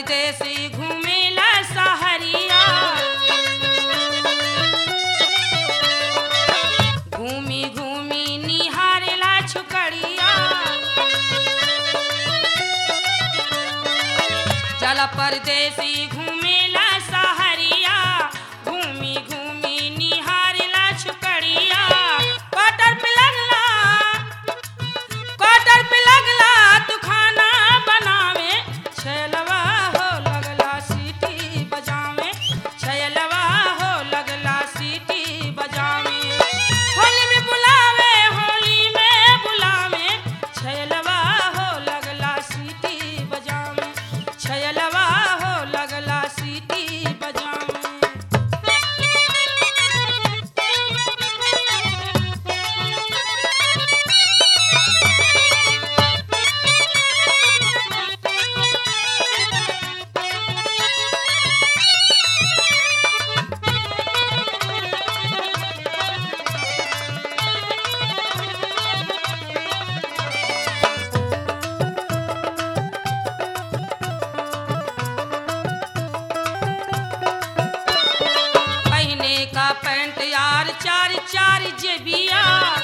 परदेसी घूमेला सहरिया घूमी घूमी निहारेला छुकड़िया चल परदेसी घूमेला सहरिया घूमी घूमी निहारेला छुकड़िया क्वार्टर पे लगला क्वार्टर पे लगला तू खाना बनावे छैलवा हो लगला सीटी बजावे छैलवा हो लगला सीटी बजावे होली में बुलावे होली में बुलावे छैलवा हो लगला सीटी बजावे छैलवा हो लगला सीटी बजावे पहने का पैंट यार चार चार जेबिया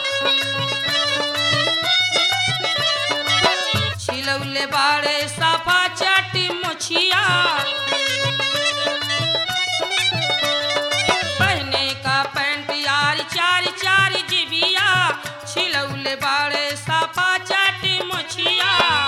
छिलौले बाड़े साफा चाटी मुछिया पहने का पैंट यार चार चार जेबिया छिलौले बाड़े साफा चाटी मुछिया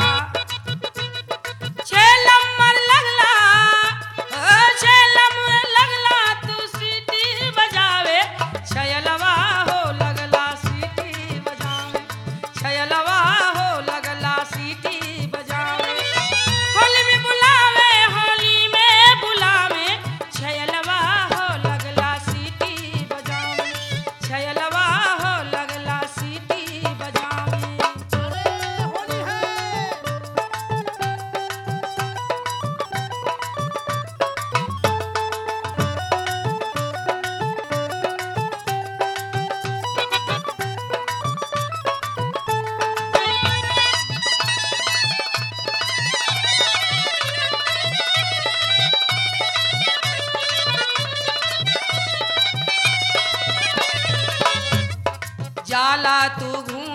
छे नंबर लगला ओ छे नंबर लगला तू सीटी बजावे छयलवा हो लगला सीटी बजावे छयलवा हो लगला सीटी बजावे होली में बुलावे होली में बुलावे छयलवा हो लगला सीटी बजावे छयलवा हो लगला सीटी बजावे होली है जाला तू घूम